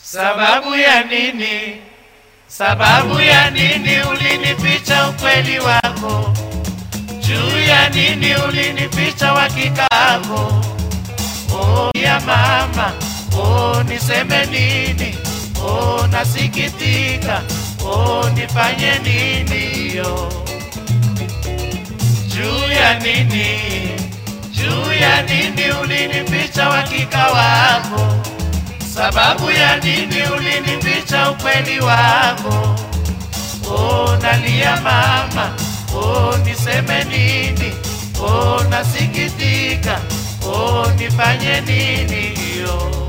Sababu ya nini? Sababu ya nini ulinificha ukweli wako? Juu ya nini ulinificha hakika wako? Oh ya mama, oh niseme nini? Oh nasikitika, oh nifanye nini yo? Juu ya nini? Juu ya nini ulinificha hakika wako? Sababu ya nini ulinificha ukweli wako? Oh, nalia mama, oh, niseme nini? Oh, nasikitika, oh, nifanye nini yo?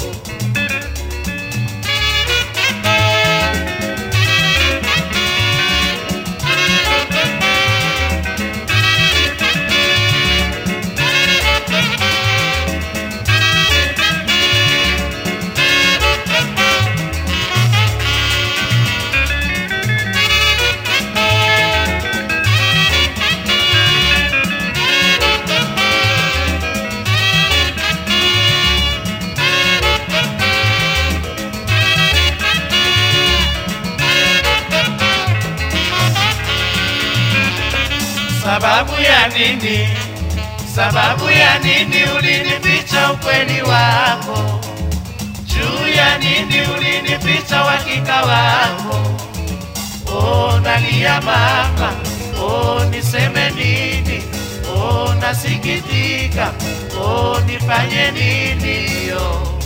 Sababu ya nini? Sababu ya nini ulinificha ukweli wako? Juu ya nini ulinificha uhakika wako? Oh, nalia mama, oh, niseme nini? Oh, nasikitika, oh, nifanye nini yo?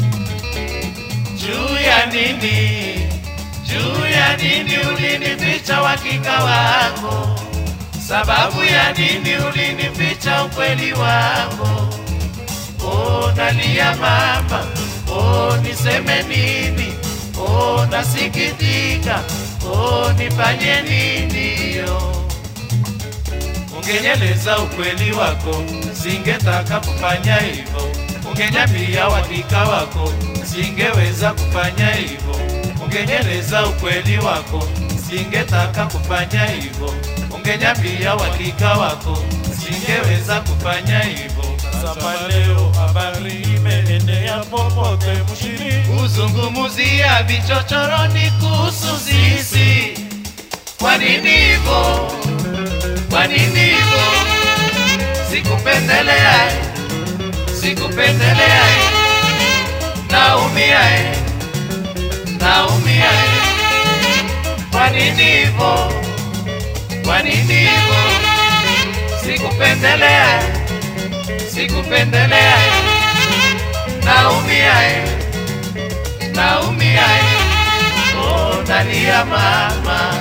Juu ya nini? Juu ya nini ulinificha uhakika wako? Sababu ya nini ulinificha ukweli wako? Oh, nalia mama, oh, niseme nini? Oh, nasikitika, oh, nifanye nini yo? Ungenyeleza ukweli wako, singetaka kufanya hivyo. Ungenyambia uhakika wako, singeweza kufanya hivyo. Ungenyeleza ukweli wako, singetaka kufanya hivyo. Ungenyambia uhakika wako, singeweza kufanya hivyo. Sasa leo habari imeenea popote mjini, Kuzungumzia vichochoroni kuhusu sisi. Kwa nini hivyo? Kwa nini hivyo? Sikupendelea, eh. sikupendelea, eh. naumia, eh. naumia. eh. Kwa nini hivyo? Kwa nini hivyo? Sikupendelea, eh. sikupendelea, eh. naumia, eh. naumia, eh. oh, nalia mama,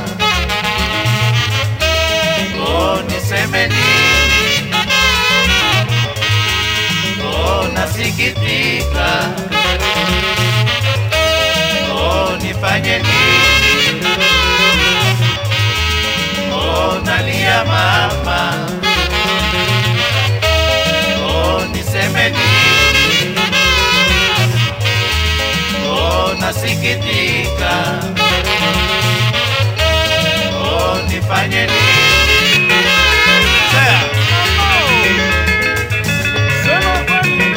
oh, niseme nini? Oh, nasikitika, oh, nifanye nini? Oh, nalia mama, oh, niseme nini? Oh, nasikitika, oh, nifanye nini? sema kweli.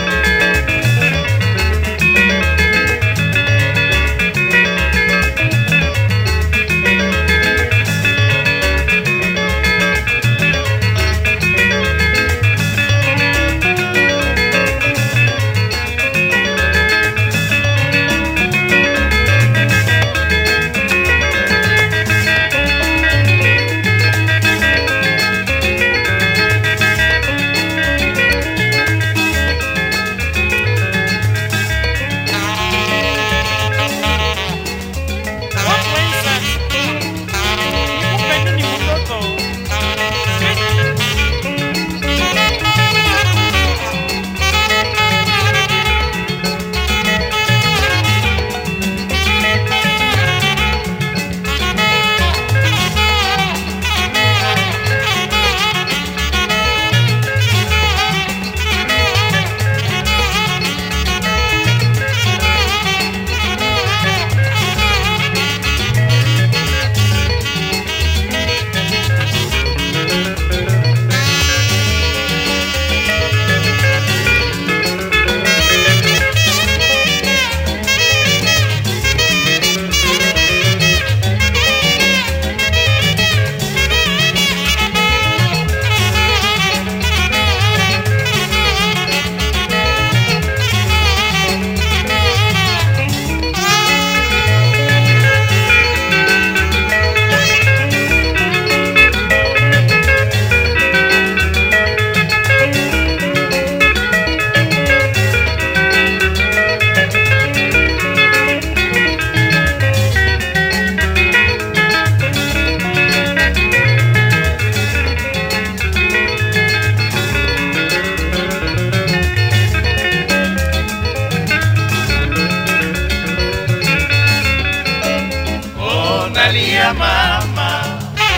nalia mama,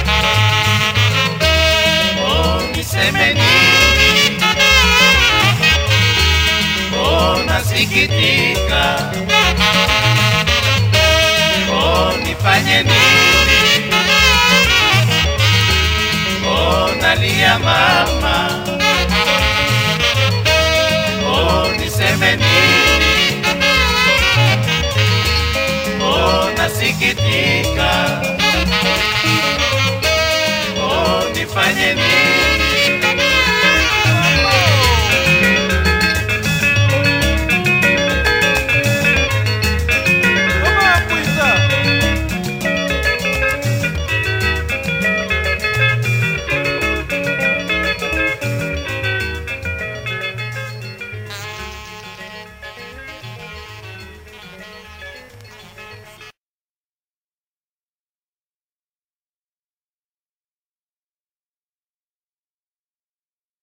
oh niseme nini? Oh nasikitika, oh nifanye nini? Oh nalia mama, oh niseme nini? Oh nasikitika